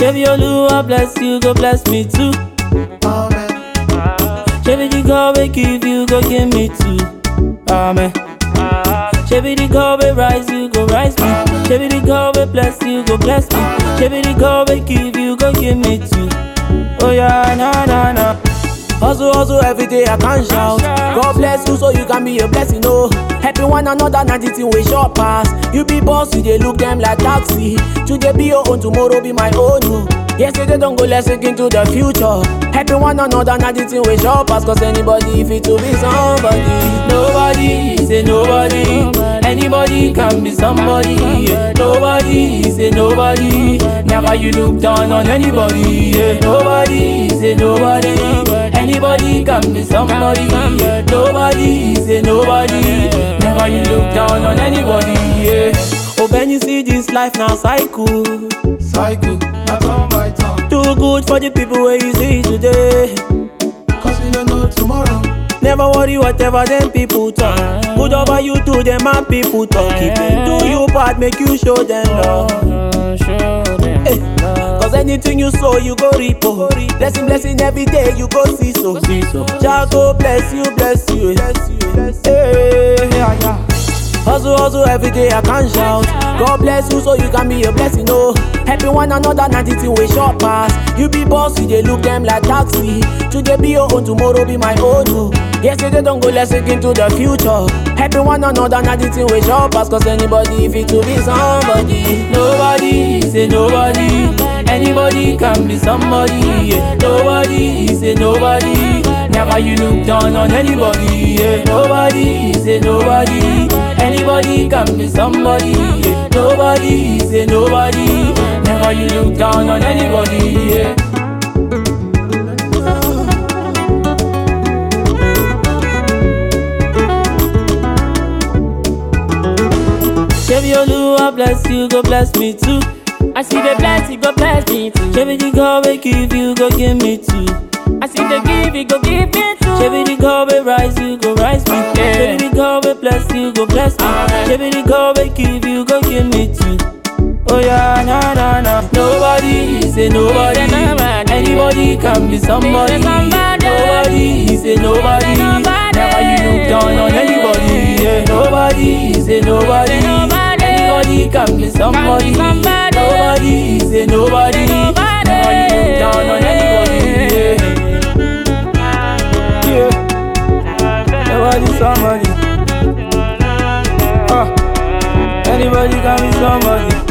Shebi Oluwa bless you, go bless me too. Amen. Shebi the God will give you, go give me too. Amen. Shebi the God will rise you, go rise me. Shebi the God will bless you, go bless me. Shebi the God will give you, go give me too. Oh yeah, na na na. Hustle, hustle every day, I can't shout. God bless you so you can be a blessing, oh. Helping one another, not the thing we short pass. You be boss, you they look them like taxi. Today be your own, tomorrow be my own, oh. Yesterday don't go, let's look into the future. Helping one another, not the thing we short pass. Cause anybody fit to be somebody. Nobody say nobody. Anybody can be somebody. Yeah. Nobody say nobody. Never you look down on anybody. Yeah. Nobody say nobody. Anybody can be somebody. Yeah. Nobody say nobody. Never you look down on anybody. Yeah. Oh, when you see this life now cycle. Cycle, not on my tongue. Too good for the people where you see today. Cause we don't know tomorrow. Never worry whatever them people talk. Good over you to them and people talk. Keep it do you part, make you show them love. Eh, Cause anything you sow, you go reap. oh. Blessing, blessing every day, you go see so. Jah go bless you, bless you. Eh, yeah, yeah. Hustle, hustle every day, I can't shout. God bless you so you can be a blessing, oh. Helping one another, not the thing we short pass. You be boss, you they look them like taxi. Today be your own, tomorrow be my own, oh. Yesterday don't go, let's look into the future. Helping one another, not the thing we short pass. Cause anybody fit to be somebody. Nobody say nobody. Anybody can be somebody. Yeah. Nobody say nobody. Never you look down on anybody. Yeah. Nobody say nobody. Anybody can be somebody. Yeah. Nobody say nobody. Never you look down on anybody. Yeah. Shebi Oluwa bless you, go bless me too. I see the bless, you go bless me too. Shebi the God will give you, go give me too. I see the give, you go give me too. Shebi the God will rise you, go rise me. Shebi the God will bless you, go bless me. Shebi the God will give you, go give me too. Oh yeah, na na na. Nobody say nobody. Anybody can be somebody. Nobody say nobody. Never you look down on anybody. Yeah. Nobody say nobody. Anybody can be somebody. Nobody say nobody. Never you look down on anybody. Yeah. Yeah. Nobody somebody. Uh, anybody can be somebody.